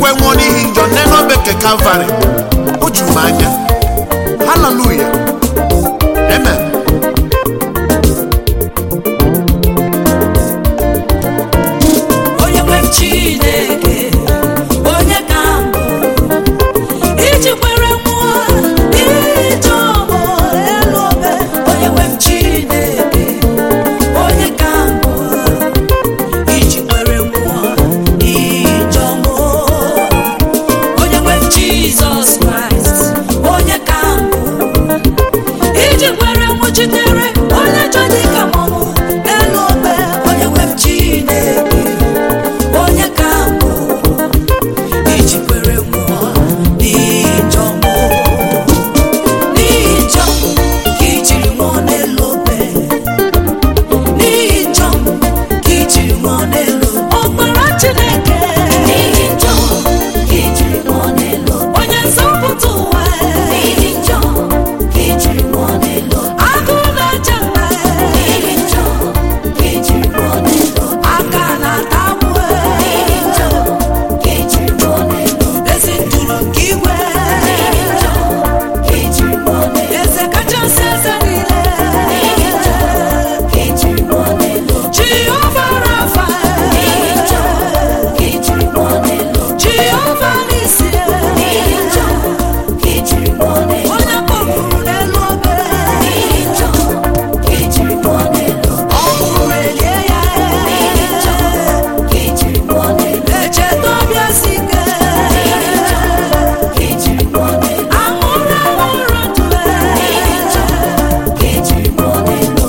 wee nwụọ n'ihi njọ nne n'obe nke kalvarị o juru m anya haleluya amen onye nwe m chineke onye ka mbụ iji kwere mmụọ ije ọmụ elu obe onye nwe m chineke onye ka mbụ iji kwere mmụọ ije ọmụ onye nwe m jizọs kraịst onye ka mbụ iji kwere nwụchitere onye jọ dịka mmanwụ elu obe onye nwe m chineke onye ka mbụ iji kwere nwụọ n'ijọ mbụ n'ijọ ka ijiri nwụọ n'elu obe n'ijọ ka ijiri nwụọ n'elu ọkpara chineke n'ijọ ka ijiri nwụọ n'elu onye nzọpụta ụwa n'ijọ ka ijiri nwụọ n'elu agụụ na-eche mma n'ijọ ka ijiri nwụọ n'elu aka na-ata mụ n'ijọ ka ijiri nwụọ n'elu ezi nduru nke igwe n'ijọ ka ijiri nwụọ n'elu eze kachasị eze niile n'ijọ ka ijiri nwụọ n'elu Jehova Rafa n'ijọ ka ijiri nwụọ n'elu Jehova Nisi n'ijọ ka ijiri nwụọ n'elu onye kpọpụrụ n'elu obe n'ijọ ka ijiri nwụọ n'elu ọ bụrụ elie ya n'ijọ ka ijiri nwụọ n'elu echeta ọbịa si ike n'ijọ ka ijiri nwụọ n'elu anwụrụ anwụrụ ndụ n'ijọ ka ijiri nwụọ n'elu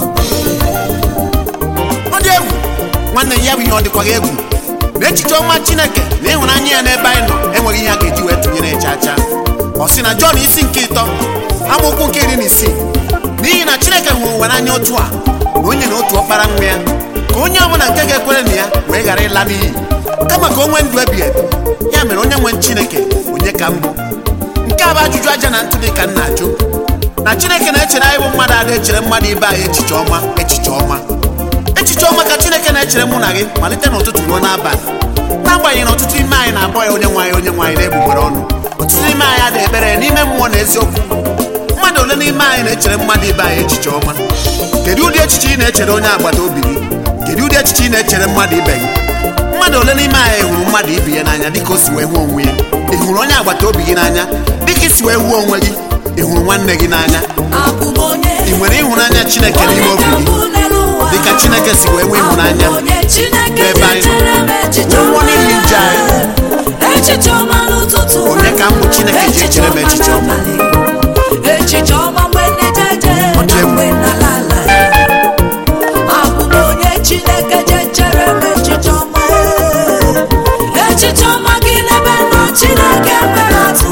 ọ dị egwu nwanne ya bụ ihe ọ dịkwa gị egwu na echiche ọma chineke na ịhụnanya ya n'ebe anyị nọ enweghị ihe a ga-eji wee tụnyere ya chacha ọ sị na jọn isi nke ịtọ amaokwu nke iri na isii n'ihi na chineke hụrụ ụwa n'anya otu a na onye na otu ọkpara nwa ya ka onye ọbụla nke ga-ekwere na ya wee ghara ịla n'iyi kama ka o nwee ndụ ebighị ebi ya mere onye nwe chineke onye ka mbụ nke a bụ ajụjụ aja na ntụ dị ka nna ajụ na chineke na-echere anyị bụ mmadụ ada echere mmadụ ibe anyị echiche ọma echiche ọma echiche ọma ka chineke na-echere mụ na gị malite n'ụtụtụ ruo n'abalị n'agbanyeghị na ọtụtụ ime anyị na-akpọ ya onye nwaanyị onye nwaanyị na-egbugbere ọnụ ọtụtụ n'ime anyị adịghị ekpere ya n'ime mmụọ na eziokwu mmadụ ole n'ime anyị na-echere mmadụ ibe anyị echiche ọma kedu ụdị echiche ị na-echere onye agbata obi gị kedu ụdị echiche ị na-echere mmadụ ibe gị mmadụ ole n'ime anyị hụrụ mmadụ ibe ya n'anya dịka o si wee hụ onwe ya ị hụrụ onye agbata obi gị n'anya dịka isi wee hụ onwe gị ị hụrụ nwanne gị n'anya abụ m onye ị nwere ịhụnanya chineke n'ime obi gị dịka chineke si wee nwee ịhụnanya n'ebe anyị nọ nwụọ n'ihi nje anyị echiche ọma n'ụtụtụ Onye ka mbụ Chineke ji echere m echiche ọma? echiche ọma mgbe na-ejeje Ọ dị na egwu. mgbe na-alala abụ m onye chineke ji echere m echiche ọma echiche ọma gị n'ebe nọ chineke mere atụ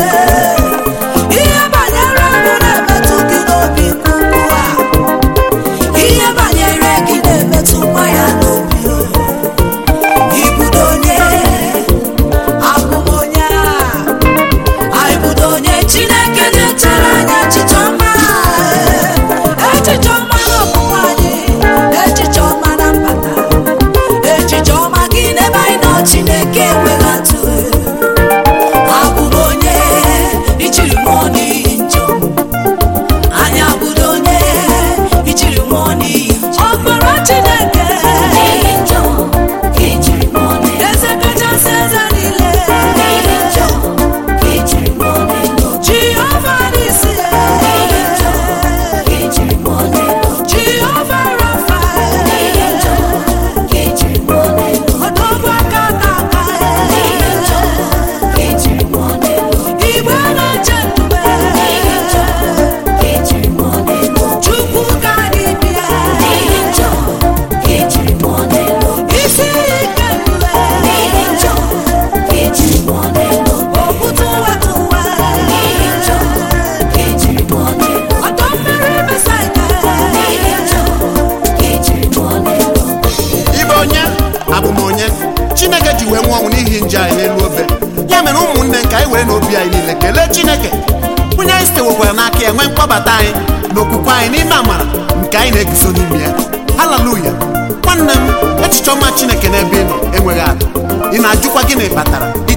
ihe banyere ndụ na-emetụ gị n'obi nke ukwuu a ihe banyere gị na-emetụ nwa ya n'obi ibudo onye abụ m onye a ibudo onye chineke na-echere anya echiche ọma echiche ọma n'ọpụpụ anyị echiche ọma na mbata echiche ọma gị n'ebe anyị nọ chineke enweghị atụ abụ m onye ichiri mmụọ n'ihi njọ anyị abụdo onye ichiri mmụọ n'ihi njọ ọkpara chineke n'ihi njọ ka ijiri mmụọ n'ihi eze kachasị eze niile n'ihi njọ ka ijiri mmụọ n'ihi jehova n'isi n'ihi njọ ka ijiri mmụọ n'ihi jehova rafa n'ihi njọ ka ijiri mmụọ n'ihi ọdọgbu aka na aka n'ihi njọ ka ijiri mmụọ n'ihi igbe na-eche ndube n'ihi njọ ka ijiri mmụọ n'ihi chukwu ka gị bịa n'ihi njọ ka ijiri mmụọ n'ihi isi ike ndube n'ihi njọ ka ijiri mmụọ n'ihi okwute weta ụwa n'ihi njọ ka ijiri mmụọ n'ihi ọdọ mmiri besaida n'ihi njọ ka ijiri mmụọ n'ihi ibe onye abụ m onye chineke ji wee nwụọ ọnwụ n'ihi nje anyị n'elu obe ya mere ụmụnne nke anyị were n'obi anyị niile kelee chineke onye anyị sitewekwara n'aka ya nwee mkpọbata anyị na okwukwe anyị n'ime amara nke anyị na-eguzo n'ime ya haleluya nwanne m echiche ọma chineke n'ebe ị nọ enweghị atụ ị na-ajụkwa gịnị kpatara iji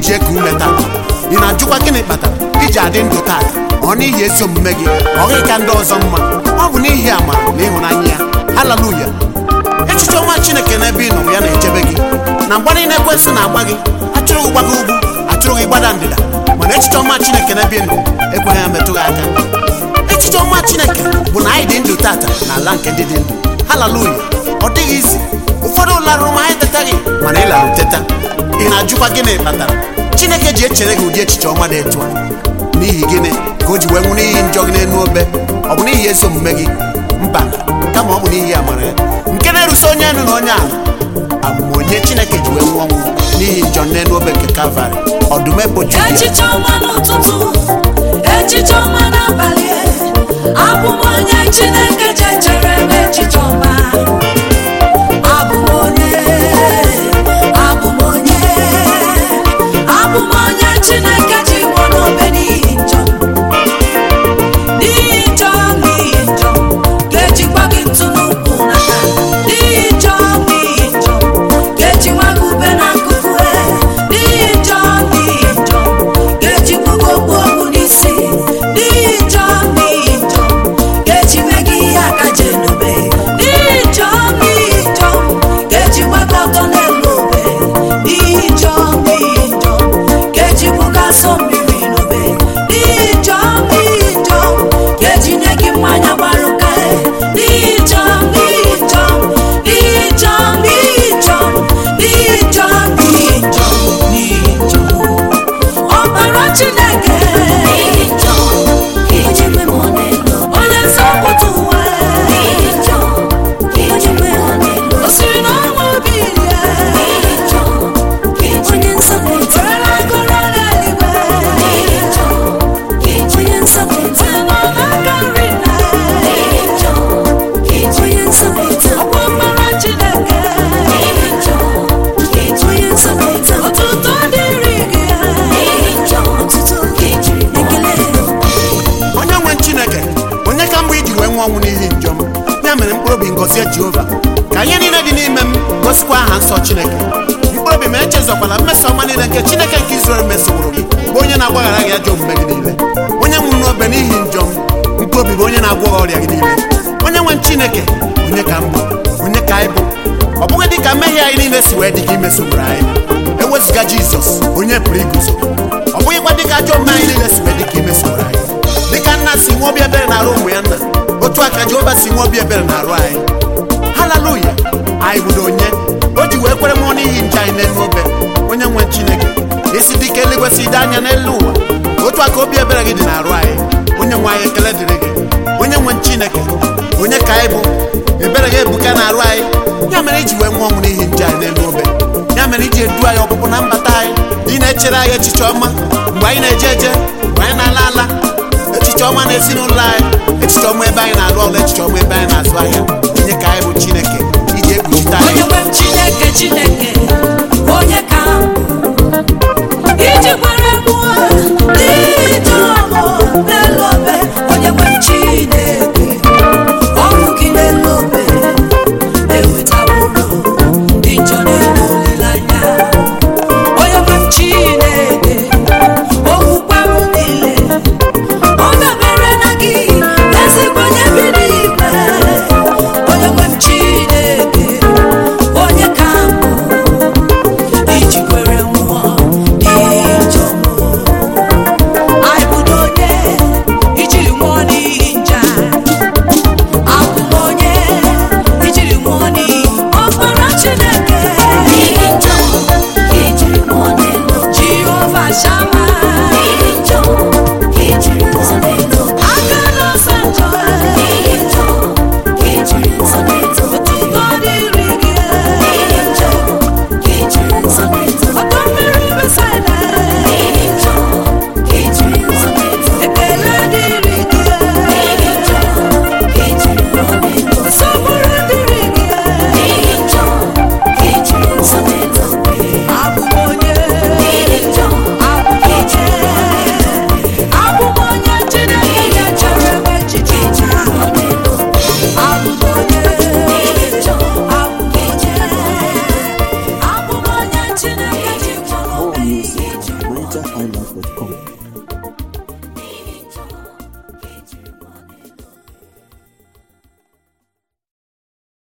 iji eku ume tata ị na-ajụkwa gịnị kpatara iji adị ndụ tata ọ n'ihi ezi omume gị ọ gịghị ka ndị ọzọ mma ọ bụ n'ihi amara na ịhụnanya ya haleluya echiche ọma chineke n'ebe ị nọ ya na-echebe gị na mgbe niile ekwensị na-agba gị achụrụ gị gbaga ugwu achụrụ gị gbada ndịda mana echiche ọma chineke n'ebe ị nọ ekweghị ya metụ gị aka echiche ọma chineke bụ na anyị dị ndụ tata n'ala nke ndị dị ndụ haleluya ọ dịghị izi ụfọdụ larụrụ ma anyị tetaghị mana ị larụ teta ị na-ajụkwa gịnị kpatara chineke ji echere gị ụdị echiche ọma dị etu a n'ihi gịnị ka o ji wee nwụ n'ihi njọ gị n'elu obe ọ bụ n'ihi ezi omume gị mba kama ọ bụ n'ihi amara ya nke na-erusi onye elu na onye ala abụm onye chineke ji wee nwụọ ọnwụ n'ihi njọ n'elu obe nke kalvarị ọdụm eboju ya echiche ọma n'ụtụtụ echiche ọma n'abalị abụ m onye chineke je chere m echiche ọma abụ m onye abụ m onye abụ m onye chineke ji nwụọ n'obe n'ihi njọ n'ihi njọ n'ihi njọ ga-ejikwa gị ntụ n'ukwu n'aka n'ihi njọ n'ihi njọ ga-eji nwa gị ube na nkụkụ n'ihi njọ n'ihi njọ ga-ejikwa gị okpu okpu n'isi n'ihi njọ n'ihi njọ ga-eji mee gị ihe aka ji enube n'ihi njọ n'ihi njọ ga-ejikwa gị ọtọ n'elu obe n'ihi njọ n'ihi njọ ga-ejikwa gị asọ mmiri n'obe n'ihi njọ n'ihi njọ ga-eji nye gị mmanya gbara ụka n'ihi njọ n'ihi njọ n'ihi njọ n'ihi njọ n'ihi njọ n'ihi njọ n'ihi njọ ọbara chineke onye nzọpụta ụwa o siri n'ọnwa obi rie were agụrụ n'eluigwe si n'ọnaka nri na ọkwa ọbara chineke ọtụtụ dịrị gị onye nwe chineke onye ka mgbe iji wee nwụọ ọnwụ n'ihi njọ m ya mere mkpụrụ obi ngọzie jehova ka ihe niile dị n'ime m gosikwa aha nsọ chineke mkpụrụ obi m echezọkwala mmeso ọma niile nke chineke nke izrel mesoworo gị bụ onye na-agbaghara gị ajọ omume gị niile onye nwụrụ n'obe n'ihi njọ m mkpụrụ obi bụ onye na-agwọ gị ọrịa gị niile onye nwe chineke onye ka mbụ onye ka anyị bụ ọ bụghị dị ka mmehie anyị niile si wee dị ka imesogburu anyị ewezụga jizọs onye pụrụ iguzo ọ bụghịkwa dị ka ajọ omume anyị niile si wee dị ka imesogburu anyị dịka nna si nwe obi ebere na-arụ ụmụ ya nna otu aka jehova si nwe obi ebere na-arụ anyị haleluya anyị bụdo onye o ji wee kwere mmụọ n'ihi nje anyị n'elu obe onye nwe chineke isi dịka eluigwe si dị anya n'elu ụwa otu aka obi ebere gị dị na-arụ anyị onye nwe anyị ekele dịrị gị onye nwe chineke onye ka anyị bụ ebere gị ebuka na-arụ anyị ya mere iji wee nwụọ ọnwụ n'ihi nje anyị n'elu obe ya mere iji edu anyị ọpụpụ na mbata anyị ị na-echere anyị echiche ọma mgbe anyị na-eje eje mgbe anyị na-ala ala echiche ọma n'ezinụlọ anyị echiche ọma ebe anyị na-arụ ọrụ echiche ọma ebe anyị na-azụ ahịa onye ka anyị bụ chineke iji ekpuchite anyị onye nwe m chineke chineke onye ka m bụ